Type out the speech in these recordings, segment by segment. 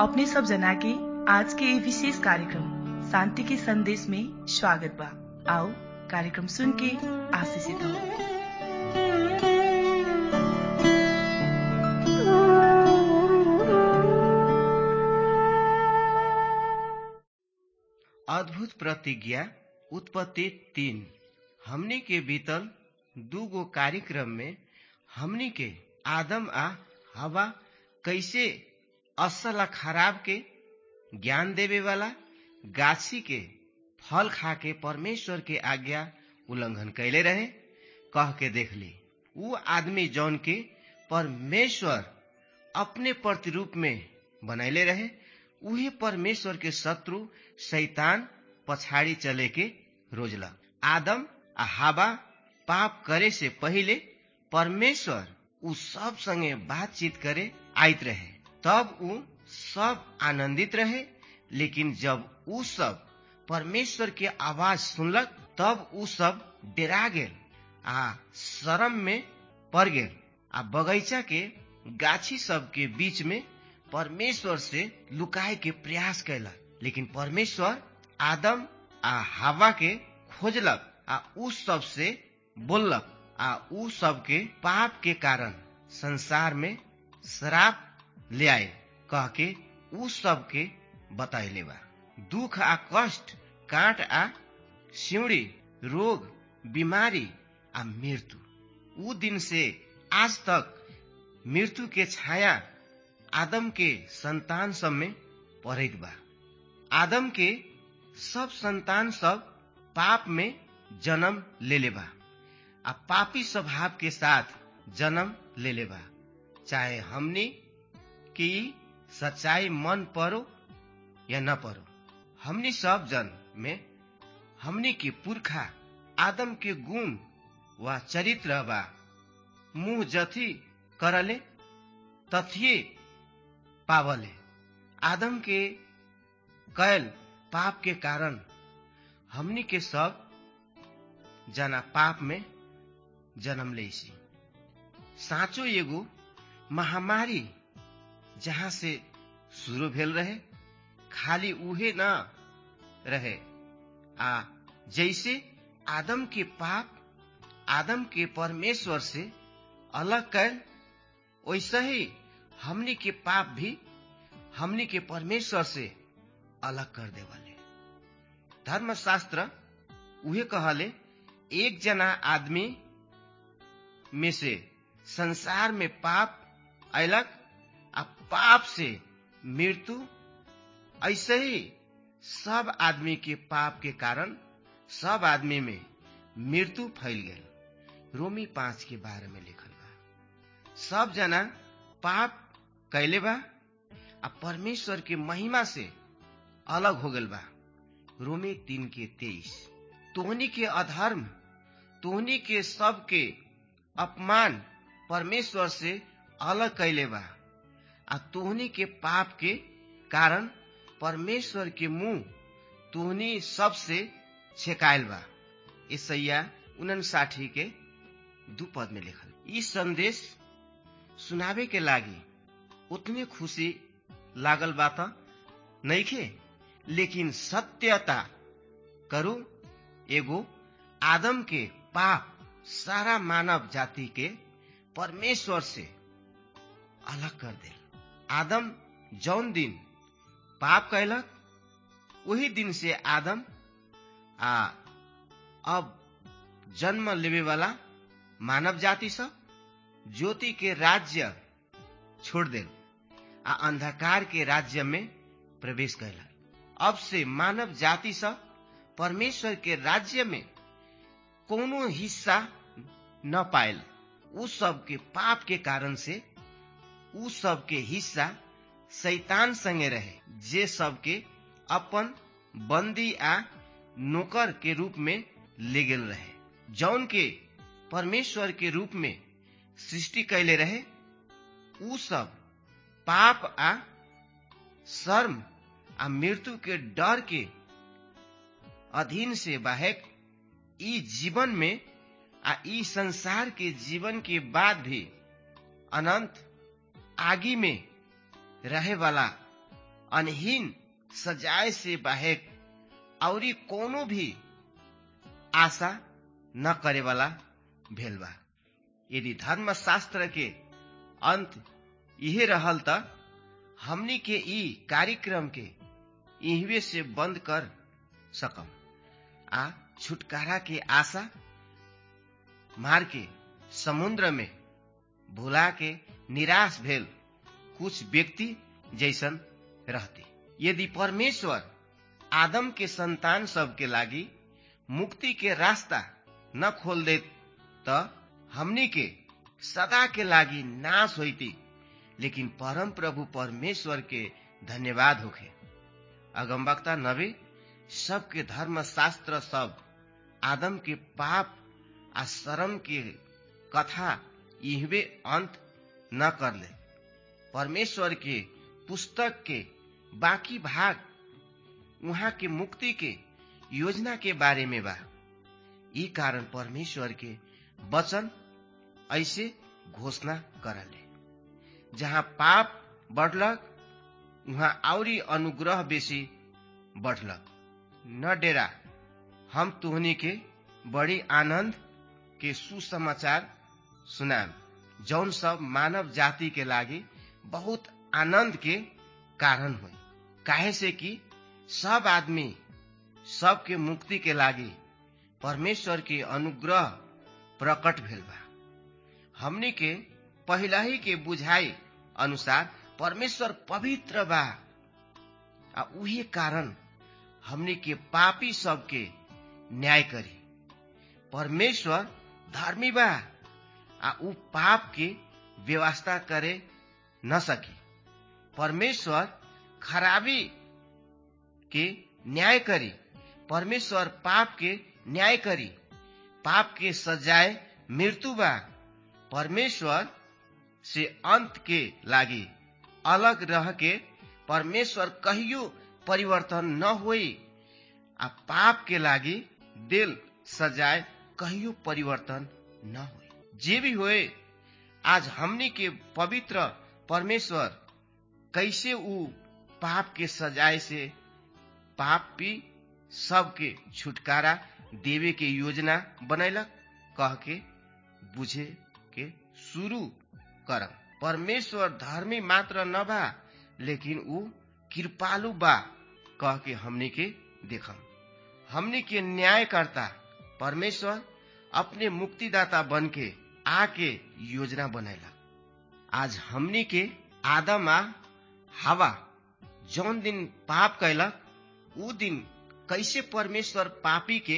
अपने सब जना के आज के ये विशेष कार्यक्रम शांति के संदेश में स्वागत बा आओ कार्यक्रम सुन के आशीषित हो अद्भुत प्रतिज्ञा उत्पत्ति तीन हमनी के बीतल दूगो कार्यक्रम में हमनी के आदम आ हवा कैसे असल आ खराब के ज्ञान देवे वाला गाछी के फल खा के परमेश्वर के आज्ञा उल्लंघन कैले रहे कह के देख ली ऊ आदमी जौन के परमेश्वर अपने प्रतिरूप में बनैले रहे उहे परमेश्वर के शत्रु शैतान पछाड़ी चले के रोजला आदम आ हावा पाप करे से पहिले परमेश्वर उ सब संगे बातचीत करे आइत रहे तब उ सब आनंदित रहे लेकिन जब उ सब परमेश्वर के आवाज सुनलक तब उ सब डेरा गेल आ शरम में पड़ गेल आ बगैचा के गाछी सब के बीच में परमेश्वर से लुकाए के प्रयास कैलक लेकिन परमेश्वर आदम आ हवा के खोजलक आ उ सब से बोललक आ उ सब के पाप के कारण संसार में श्राप ले आए कह के उ सब के बतैले बा दुख आ कष्ट काट आ सिउड़ी रोग बीमारी आ मृत्यु उ दिन से आज तक मृत्यु के छाया आदम के संतान सब में पड़ैत बा आदम के सब संतान सब पाप में जन्म लेले बा आ पापी स्वभाव के साथ जन्म लेले बा चाहे हमनी की सच्चाई मन परो या न परो हमनी सब जन में हमनी के पुरखा आदम के गुण वा चरित्र बा मुंह जथी करले तथिये पावले आदम के कैल पाप के कारण हमनी के सब जना पाप में जन्म लेसी साँचो एगो महामारी जहाँ से शुरू भेल रहे खाली उहे न रहे आ जैसे आदम के पाप आदम के परमेश्वर से अलग कैल वैसे ही हमनी के पाप भी हमनी के परमेश्वर से अलग कर देवले धर्मशास्त्र उहे कहले एक जना आदमी में से संसार में पाप अयलक आ पाप से मृत्यु ऐसे ही सब आदमी के पाप के कारण सब आदमी में मृत्यु फैल गई रोमी पांच के बारे में लिखल बा सब जना पाप कैले बा आ परमेश्वर के महिमा से अलग हो गल बा रोमी तीन के तेईस तोहनी के अधर्म तोहनी के सब के अपमान परमेश्वर से अलग कैले बा आ तोहनी के पाप के कारण परमेश्वर के मुंह तोहनी सबसे छेकायल बा ईसैया उनसाठी के दू पद में लिखल ई संदेश सुनावे के लागी उतने खुशी लागल बा त नइखे लेकिन सत्यता करू एगो आदम के पाप सारा मानव जाति के परमेश्वर से अलग कर दे आदम जौन दिन पाप कैलक वही दिन से आदम आ अब जन्म लेवे वाला मानव जाति सब ज्योति के राज्य छोड़ दे आ अंधकार के राज्य में प्रवेश कैलक अब से मानव जाति सब परमेश्वर के राज्य में कोनो हिस्सा न पायल उ सब के पाप के कारण से उ सब के हिस्सा शैतान संगे रहे जे सब के अपन बंदी आ नौकर के रूप में ले गेल रहे जौन के परमेश्वर के रूप में सृष्टि कैले रहे उ सब पाप आ शर्म आ मृत्यु के डर के अधीन से बाहेक ई जीवन में आ ई संसार के जीवन के बाद भी अनंत आगी में रहे वाला अनहीन सजाए से बाहेक औरी कोनो भी आशा न करे वाला भेल बा यदि धर्मशास्त्र के अंत इहे रहल त हमनी के ई कार्यक्रम के इहवे से बंद कर सकम आ छुटकारा के आशा मार के समुद्र में भुला के निराश भेल कुछ व्यक्ति जैसन रहते यदि परमेश्वर आदम के संतान सब के लागी मुक्ति के रास्ता न खोल दे त हमनी के सदा के लागी नाश होती लेकिन परम प्रभु परमेश्वर के धन्यवाद होखे अगमवक्ता नबी सबके धर्म शास्त्र सब आदम के पाप आ शरम के कथा इहवे अंत न कर ले परमेश्वर के पुस्तक के बाकी भाग उहाँ के मुक्ति के योजना के बारे में बा ई कारण परमेश्वर के वचन ऐसे घोषणा करले जहाँ पाप बढ़लक उहाँ औरी अनुग्रह बेसी बढ़लक न डेरा हम तुहनी के बड़ी आनंद के सुसमाचार सुनाम जौन सब मानव जाति के लागी बहुत आनंद के कारण हो काहे से कि सब आदमी सबके मुक्ति के लागी परमेश्वर के अनुग्रह प्रकट भेल बा हमनी के पहला ही के बुझाई अनुसार परमेश्वर पवित्र बा आ उही कारण हमनी के पापी सबके न्याय करी परमेश्वर धर्मी बा आ ऊ पाप के व्यवस्था करे न सकी परमेश्वर खराबी के न्याय करी परमेश्वर पाप के न्याय करी पाप के सजाए मृत्यु बा परमेश्वर से अंत के लागी अलग रह के परमेश्वर कहियो परिवर्तन न होई आ पाप के लागी दिल सजाए कहियो परिवर्तन न होई जे भी होए आज हमनी के पवित्र परमेश्वर कैसे ऊ पाप के सजाए से पापी सबके छुटकारा देवे के योजना बनैलक कह के बुझे के शुरू करम परमेश्वर धर्मी मात्र न बा लेकिन ऊ कृपालु बा कह के हमनी के देखम हमनी के न्यायकर्ता परमेश्वर अपने मुक्तिदाता बन के आके योजना बनैला आज हमनी के आदम आ हवा जौन दिन पाप कैलक ऊ दिन कैसे परमेश्वर पापी के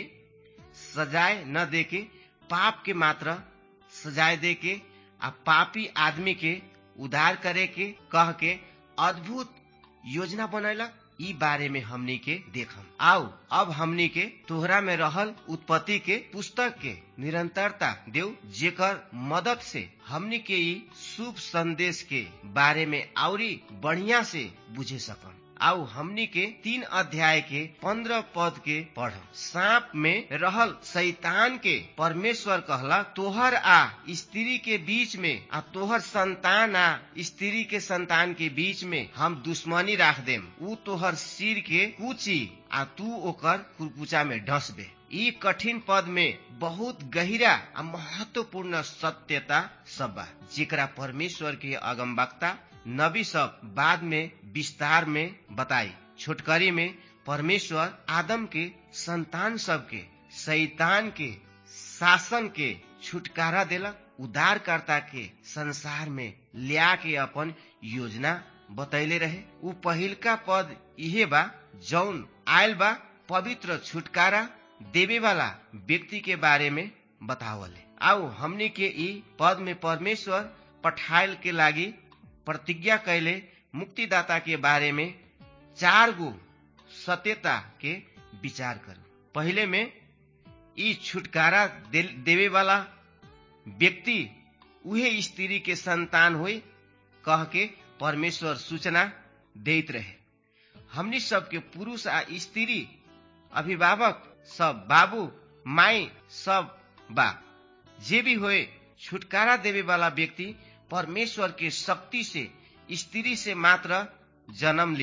सजाए न दे के पाप के मात्र सजाए दे के आ पापी आदमी के उद्धार करे के कह के अद्भुत योजना बनैलक ई बारे में हमनी के देखम आओ अब हमनी के तोहरा में रहल उत्पत्ति के पुस्तक के निरंतरता देव जेकर मदद से हमनी के ई शुभ संदेश के बारे में औरी बढ़िया से बुझे सकम आओ हमनी के तीन अध्याय के पंद्रह पद के पढ़ सांप में रहल शैतान के परमेश्वर कहला तोहर आ स्त्री के बीच में आ तोहर संतान आ स्त्री के संतान के बीच में हम दुश्मनी राख देम ऊ तोहर सिर के कुची आ तू ओकर कुरकुचा में ढसबे ई कठिन पद में बहुत गहिरा आ महत्वपूर्ण सत्यता सब बा जेकरा परमेश्वर के अगमवक्ता नबी सब बाद में विस्तार में बताई छोटकरी में परमेश्वर आदम के संतान सब के शैतान के शासन के छुटकारा देलक उद्धारकर्ता के संसार में लिया के अपन योजना बतैले रहे उ पहिलका पद इहे बा जौन आयल बा पवित्र छुटकारा देवे वाला व्यक्ति के बारे में बतावले आओ हमनी के ई पद में परमेश्वर पठायल के लागी प्रतिज्ञा कैले मुक्तिदाता के बारे में चार गो सत्यता के विचार करू पहले में ई छुटकारा दे, देवे वाला व्यक्ति उहे स्त्री के संतान हुई कह के परमेश्वर सूचना देत रहे हमनी सबके पुरुष आ स्त्री अभिभावक सब बाबू माई सब बा जे भी होए छुटकारा देवे वाला व्यक्ति परमेश्वर के शक्ति से स्त्री से मात्र जन्म ली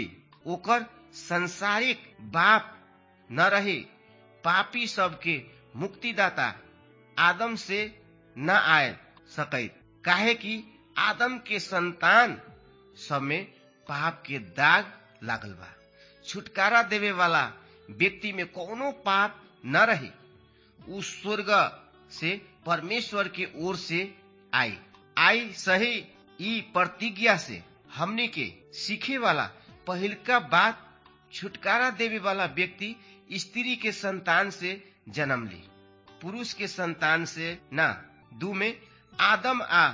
ओकर संसारिक बाप न रहे पापी सबके मुक्तिदाता आदम से न आए सकैत काहे कि आदम के संतान सब में पाप के दाग लागल बा छुटकारा देवे वाला व्यक्ति में कोनो पाप न रहे उ स्वर्ग से परमेश्वर के ओर से आई आई सही ई प्रतिज्ञा से हमने के सीखे वाला पहिलका बात छुटकारा देवे वाला व्यक्ति स्त्री के संतान से जन्म ली पुरुष के संतान से न दू में आदम आ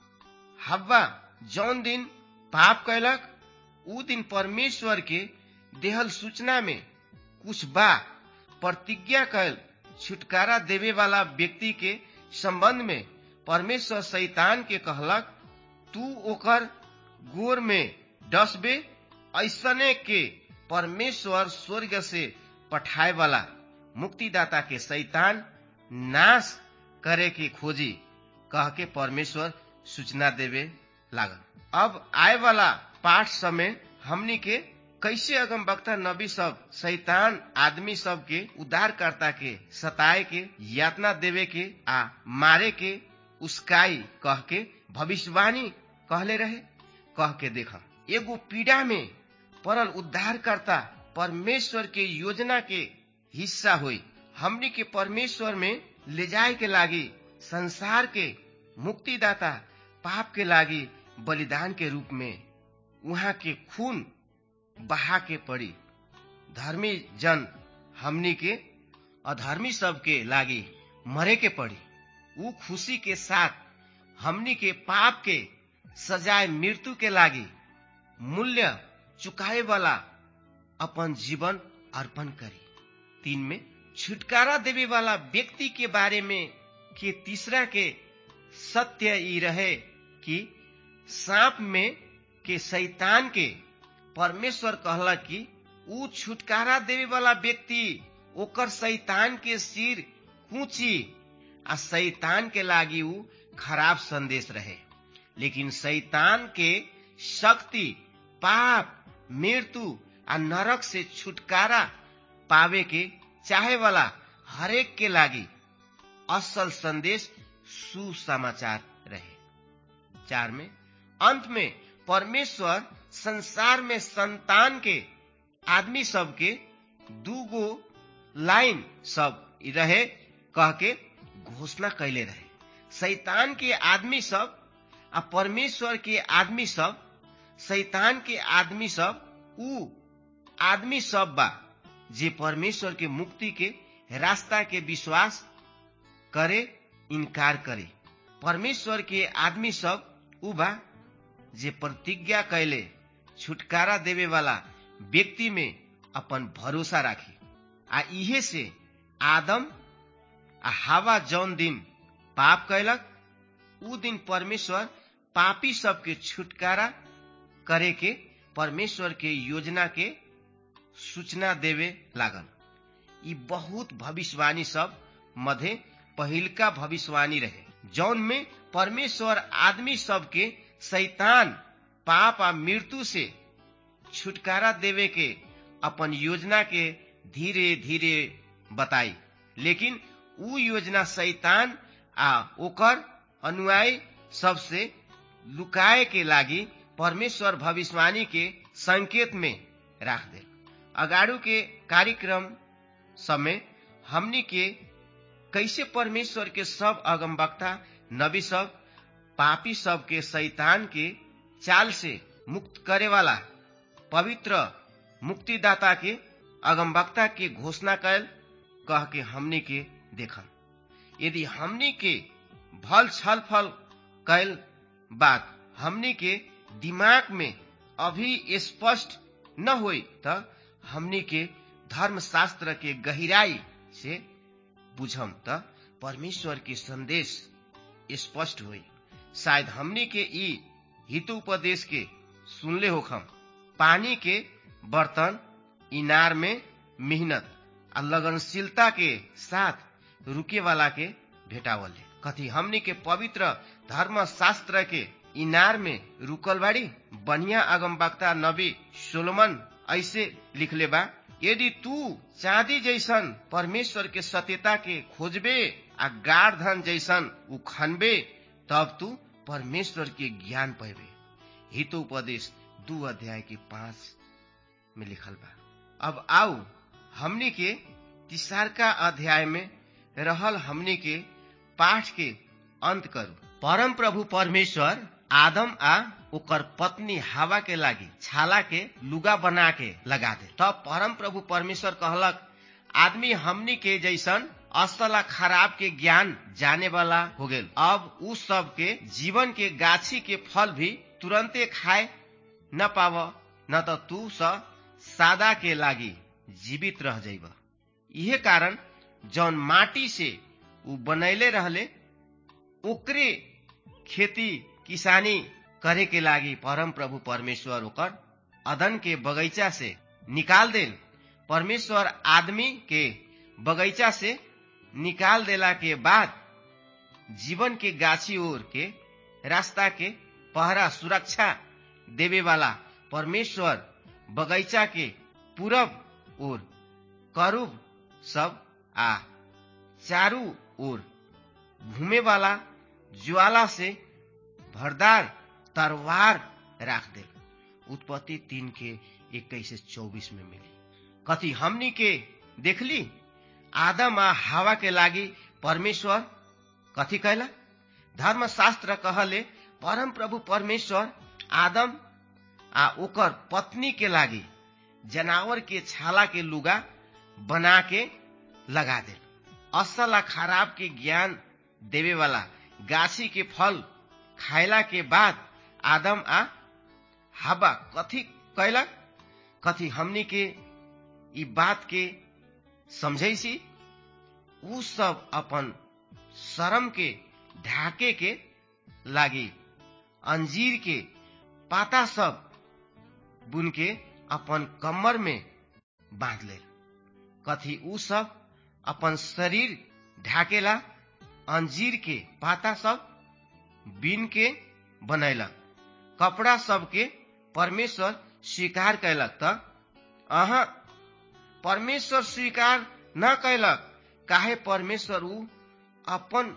हवा जौन दिन पाप कैलक उ दिन परमेश्वर के देहल सूचना में कुछ बा प्रतिज्ञा कैल छुटकारा देवे वाला व्यक्ति के संबंध में परमेश्वर शैतान के कहलक तू ओकर गोर में डसबे ऐसने के परमेश्वर स्वर्ग से पठाए वाला मुक्तिदाता के शैतान नाश करे के खोजी कह के परमेश्वर सूचना देवे लागल अब आए वाला पाठ समय हमनी के कैसे अगम वक्ता नबी सब शैतान आदमी सब के उद्धारकर्ता के सताए के यातना देवे के आ मारे के उसकाई कह के भविष्यवाणी कहले रहे कह के देख एगो पीड़ा में परल उद्धारकर्ता परमेश्वर के योजना के हिस्सा हुई हमनी के परमेश्वर में ले जाए के लागी संसार के मुक्तिदाता पाप के लागी बलिदान के रूप में वहाँ के खून बहा के पड़ी धर्मी जन हमनी के अधर्मी सब के लागी मरे के पड़ी उ खुशी के साथ हमनी के पाप के सजाए मृत्यु के लागी मूल्य चुकाए वाला अपन जीवन अर्पण करी तीन में छुटकारा देवे वाला व्यक्ति के बारे में के तीसरा के सत्य ई रहे कि सांप में के शैतान के परमेश्वर कहला कि उ छुटकारा देवे वाला व्यक्ति ओकर शैतान के सिर कूची आ शैतान के लागी उ खराब संदेश रहे लेकिन शैतान के शक्ति पाप मृत्यु आ नरक से छुटकारा पावे के चाहे वाला हरेक के लागी असल संदेश सुसमाचार रहे चार में अंत में परमेश्वर संसार में संतान के आदमी सब के दूगो लाइन सब रहे कह के घोषणा कैले रहे शैतान के आदमी सब आ परमेश्वर के आदमी सब शैतान के आदमी सब उ आदमी सब बा जे परमेश्वर के मुक्ति के रास्ता के विश्वास करे इनकार करे परमेश्वर के आदमी सब उ बा जे प्रतिज्ञा कैले छुटकारा देवे वाला व्यक्ति में अपन भरोसा राखी आ इहे से आदम आ हवा जौन दिन पाप कैलक उ दिन परमेश्वर पापी सबके छुटकारा करे के परमेश्वर के योजना के सूचना देवे लागल ई बहुत भविष्यवाणी सब मध्य पहिलका भविष्यवाणी रहे जौन में परमेश्वर आदमी सबके शैतान पाप आ मृत्यु से छुटकारा देवे के अपन योजना के धीरे धीरे बताई लेकिन उ योजना शैतान आ ओकर अनुयायी सबसे लुकाए के लागी परमेश्वर भविष्यवाणी के संकेत में राख दे अगाड़ू के कार्यक्रम समय हमनी के कैसे परमेश्वर के सब अगमवक्ता नबी सब पापी सब के शैतान के चाल से मुक्त करे वाला पवित्र मुक्तिदाता के अगमवक्ता के घोषणा कैल कह के हमनी के देखम यदि हमनी के भल छल फल कैल बात हमनी के दिमाग में अभी स्पष्ट न होई त हमनी के धर्म शास्त्र के गहराई से बुझम त परमेश्वर के संदेश स्पष्ट होई शायद हमनी के ई हितु उपदेश के सुनले होखम पानी के बर्तन इनार में मेहनत आ लगनशीलता के साथ रुके वाला के भेटावल कथी हमनी के पवित्र धर्म शास्त्र के इनार में रुकल बाड़ी बढ़िया अगमवक्ता नबी सोलोमन ऐसे लिखले बा यदि तू चांदी जैसन परमेश्वर के सत्यता के खोजबे आ गाढ़ धन जैसन उ खनबे तब तू परमेश्वर के ज्ञान पैबे हित उपदेश दू अध्याय के पांच में लिखल बा अब आओ हमनी के तिसारका अध्याय में रहल हमनी के पाठ के अंत करू परम प्रभु परमेश्वर आदम आ ओकर पत्नी हवा के लागी छाला के लुगा बना के लगा दे तब परम प्रभु परमेश्वर कहलक आदमी हमनी के जैसन अस्तला खराब के ज्ञान जाने वाला हो गेल अब उ सब के जीवन के गाछी के फल भी तुरंते खाए न पाव न तो तू स सादा के लागी जीवित रह जाइब इहे कारण जौन माटी से उ बनैले रहले ओकरे खेती किसानी करे के लागी परम प्रभु परमेश्वर ओकर अदन के बगैचा से निकाल देल परमेश्वर आदमी के बगैचा से निकाल देला के बाद जीवन के गाछी ओर के रास्ता के पहरा सुरक्षा देवे वाला परमेश्वर बगैचा के पूरब ओर करूब सब आ चारू ओर घूमे वाला ज्वाला से भरदार तरवार राख दे उत्पत्ति तीन के इक्कीस से चौबीस में मिली कथी हमनी के देखली आदम आ हवा के लागी परमेश्वर कथी कहला धर्मशास्त्र कहले परम प्रभु परमेश्वर आदम आ ओकर पत्नी के लागी जनावर के छाला के लुगा बना के लगा दे असल आ खराब के ज्ञान देवे वाला गाछी के फल खायला के बाद आदम आ हवा कथी कैलक कथी हमनी के ई बात के समझै सी उ सब अपन शरम के ढाके के लागी अंजीर के पाता सब बुन के अपन कमर में बांध ले कथी उ सब अपन शरीर ढाकेला अंजीर के पाता सब बीन के बनैलक कपड़ा सबके परमेश्वर स्वीकार कैलक त अहाँ परमेश्वर स्वीकार न कैलक काहे परमेश्वर उ अपन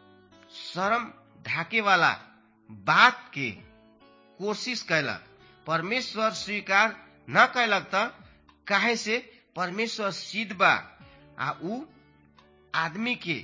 शरम ढाके वाला बात के कोशिश कैलक परमेश्वर स्वीकार न कैलक त काहे से परमेश्वर सिद्ध बा आ उ आदमी के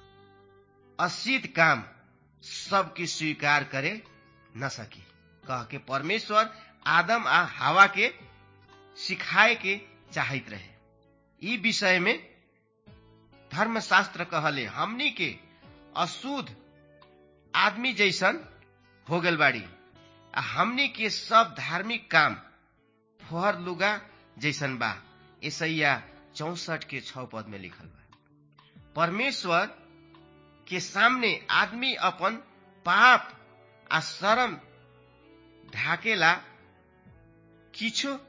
असिद्ध काम सबके स्वीकार करे न सके कह के परमेश्वर आदम आ हवा के सिखाए के चाहत रहे ई विषय में धर्मशास्त्र कहले हमनी के अशुद्ध आदमी जैसन हो गल बाड़ी आ हमनी के सब धार्मिक काम फोहर लुगा जैसन बा ईसैया चौसठ के छ पद में लिखल बा परमेश्वर के सामने आदमी अपन पाप आ शरम ढाकेला किछो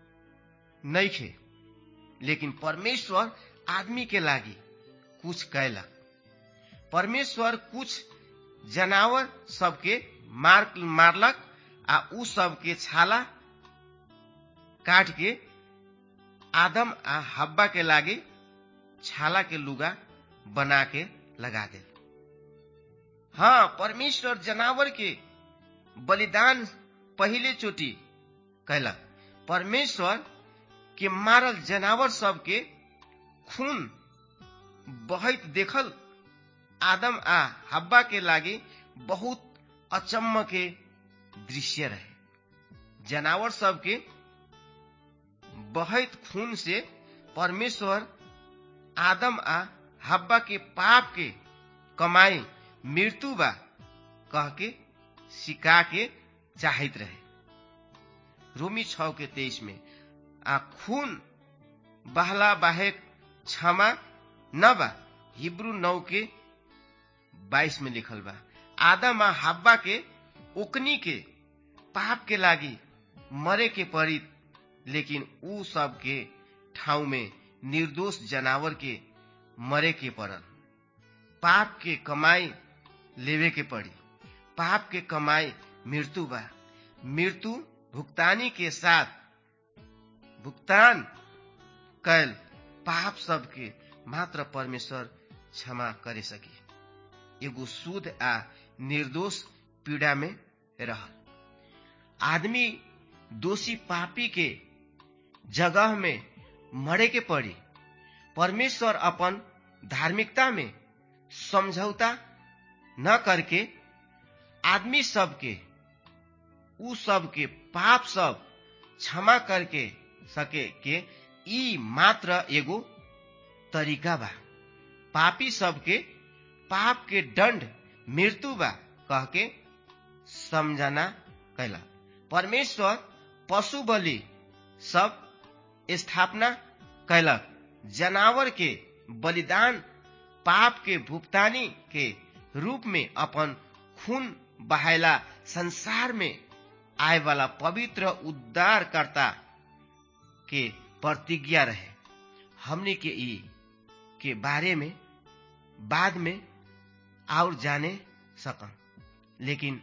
नइखे लेकिन परमेश्वर आदमी के लागी कुछ कैलक परमेश्वर कुछ जनावर सबके मार मारलक आ उ सबके छाला काट के आदम आ हब्बा के लागे छाला के लुगा बना के लगा दे हाँ परमेश्वर जनावर के बलिदान पहले चोटी कैलक परमेश्वर के मारल जनावर सबके खून बहत देखल आदम आ हब्बा के लागे बहुत अचम्म के दृश्य रहे जनावर सबके बहत खून से परमेश्वर आदम आ हब्बा के पाप के कमाई मृत्यु बा कह के सिका के चाहत रहे रोमी छ के तेईस में आ खून बहला बाहे क्षमा न बा हिब्रू नौ के बाईस में लिखल बा आदम आ हब्बा के ओकनी के पाप के लागी मरे के पड़ी लेकिन उ सब के ठाउँ में निर्दोष जनावर के मरे के पड़ल पाप के कमाई लेवे के पड़ी पाप के कमाई मृत्यु बा मृत्यु भुगतानी के साथ भुगतान कैल पाप सबके मात्र परमेश्वर क्षमा करे सके एगो शुद्ध आ निर्दोष पीड़ा में रहल आदमी दोषी पापी के जगह में मरे के पड़ी परमेश्वर अपन धार्मिकता में समझौता न करके आदमी सबके उ सबके पाप सब क्षमा करके सके के ई मात्र एगो तरीका बा पापी सबके पाप के दंड मृत्यु बा कह के समझना कैला परमेश्वर पशु बलि सब स्थापना कैलक जनावर के बलिदान पाप के भुगतानी के रूप में अपन खून बहायला संसार में आए वाला पवित्र उद्धारकर्ता के प्रतिज्ञा रहे हमने के ई के बारे में बाद में और जाने सकम लेकिन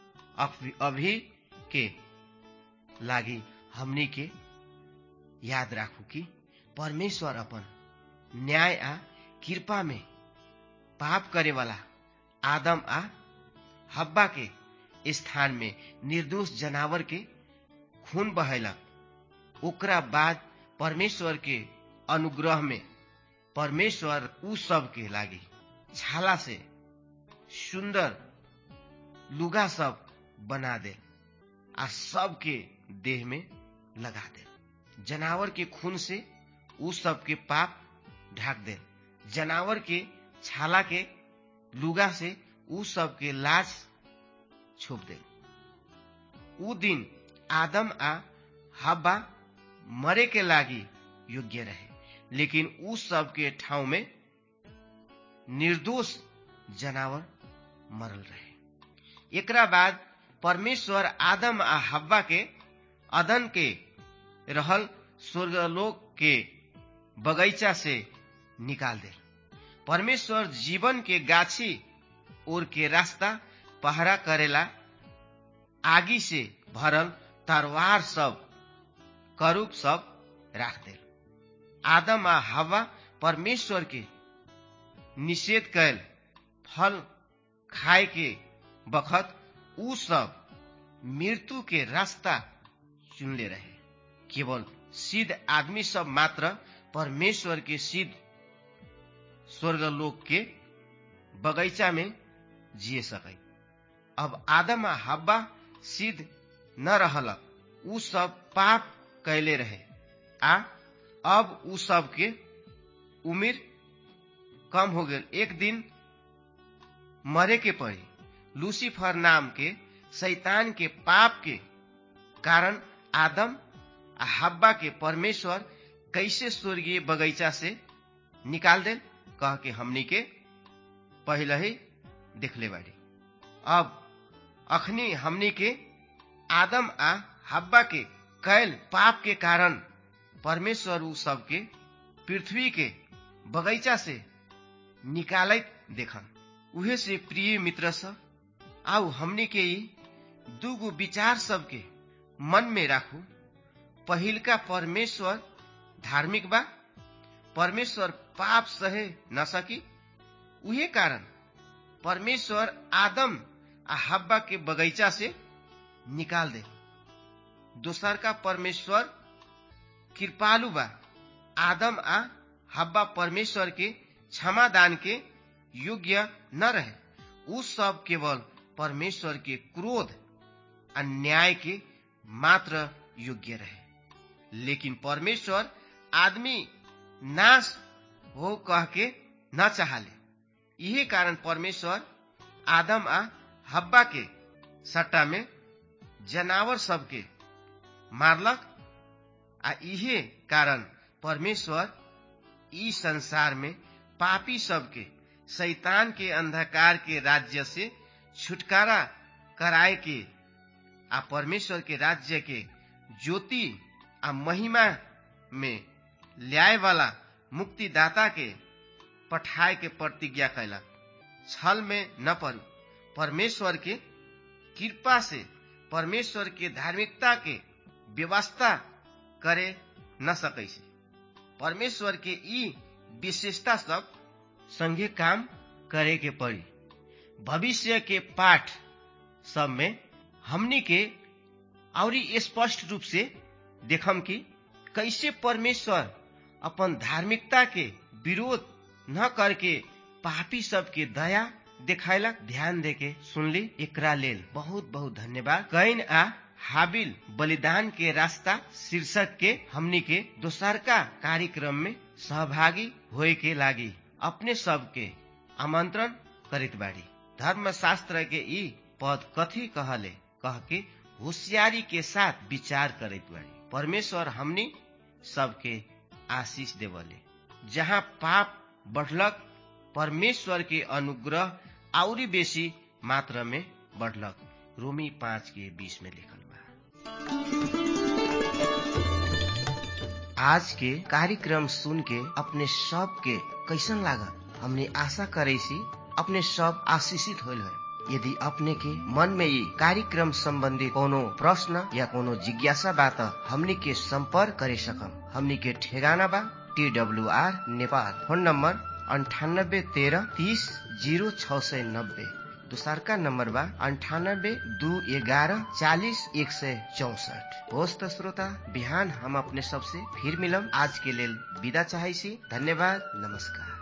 अभी के लागी हमनी के याद राखू कि परमेश्वर अपन न्याय आ कृपा में पाप करे वाला आदम आ हब्बा के स्थान में निर्दोष जनावर के खून बहेलक ओकरा बाद परमेश्वर के अनुग्रह में परमेश्वर उ सब के लागी छाला से सुंदर लुगा सब बना दे आ सबके देह में लगा दे जनावर के खून से उ सब के पाप ढाक दे जनावर के छाला के लुगा से उ सब के लाश छोप दे उ दिन आदम आ हब्बा मरे के लागी योग्य रहे लेकिन उ सब के ठाउँ में निर्दोष जनावर मरल रहे एकरा बाद परमेश्वर आदम आ हब्बा के अदन के रहल स्वर्गलोक के बगैचा से निकाल दे परमेश्वर जीवन के गाछी ओर के रास्ता पहरा करेला आगी से भरल तरवार सब करूप सब राख दे आदम आ हवा परमेश्वर के निषेध कैल फल खाए के बखत उ सब मृत्यु के रास्ता चुनले रहे केवल सिद्ध आदमी सब मात्र परमेश्वर के सिद्ध स्वर्गलोक के बगैचा में जिए सके अब आदम आ हब्बा सिद्ध न रहल उ सब पाप कैले रहे आ अब उ सब के उम्र कम हो गए एक दिन मरे के पड़ी लूसीफर नाम के शैतान के पाप के कारण आदम आ हब्बा के परमेश्वर कैसे स्वर्गीय बगैचा से निकाल दे कह के हमनी के पहले ही देखले बाड़ी अब अखनी हमनी के आदम आ हब्बा के कैल पाप के कारण परमेश्वर उ सबके पृथ्वी के बगैचा से निकालत देखन उहे से प्रिय मित्र सब आउ हमनी के ई दूगो विचार सबके मन में राखू पहिलका परमेश्वर धार्मिक बा परमेश्वर पाप सहे न सकी उहे कारण परमेश्वर आदम आ हब्बा के बगैचा से निकाल दे दोसर का परमेश्वर कृपालु बा आदम आ हब्बा परमेश्वर के क्षमा दान के योग्य न रहे उ सब केवल परमेश्वर के क्रोध आ न्याय के मात्र योग्य रहे लेकिन परमेश्वर आदमी नाश हो कह के न चाहले यही कारण परमेश्वर आदम आ हब्बा के सट्टा में जनावर सबके मारलक आ इहे कारण परमेश्वर ई संसार में पापी सबके शैतान के अंधकार के राज्य से छुटकारा कराए के आ परमेश्वर के राज्य के ज्योति आ महिमा में ल्याए वाला मुक्तिदाता के पठाए के प्रतिज्ञा कैलक छल में न पड़ू परमेश्वर के कृपा से परमेश्वर के धार्मिकता के व्यवस्था करे न सकै से परमेश्वर के ई विशेषता सब संगे काम करे के पड़ी भविष्य के पाठ सब में हमनी के और स्पष्ट रूप से देखम कि कैसे परमेश्वर अपन धार्मिकता के विरोध न करके पापी सबके दया देखायलक ध्यान देके सुनली एकरा लेल बहुत बहुत धन्यवाद कैन आ हाबिल बलिदान के रास्ता शीर्षक के हमनी के दोसरका कार्यक्रम में सहभागी होए के लागी अपने सबके आमंत्रण करित बाड़ी धर्मशास्त्र के ई पद कथी कहले कह के होशियारी के साथ विचार करित बाड़ी परमेश्वर हमनी सबके आशीष देवले जहाँ पाप बढ़लक परमेश्वर के अनुग्रह आउरी बेसी मात्रा में बढ़लक रोमी पाँच के बीस में लिखल बा आज के कार्यक्रम सुन के अपने सब के कैसन लागल हमने आशा करे सी अपने सब आशीषित होल है यदि अपने के मन में ये कार्यक्रम संबंधी कोनो प्रश्न या कोनो जिज्ञासा बा त हमनी के संपर्क करे सकम हमनी के ठेगाना बा T W R Nepal phone number अंठानब्बे तेरह तीस जीरो छ सय नब्बे दोसरका नम्बर बा अन्ठानब्बे दू एघारह चालिस एक सय चौसठ होस् त श्रोता बिहान हम अपने सबसे फिर मिलम आज के लेल विदा चाहै छी धन्यवाद नमस्कार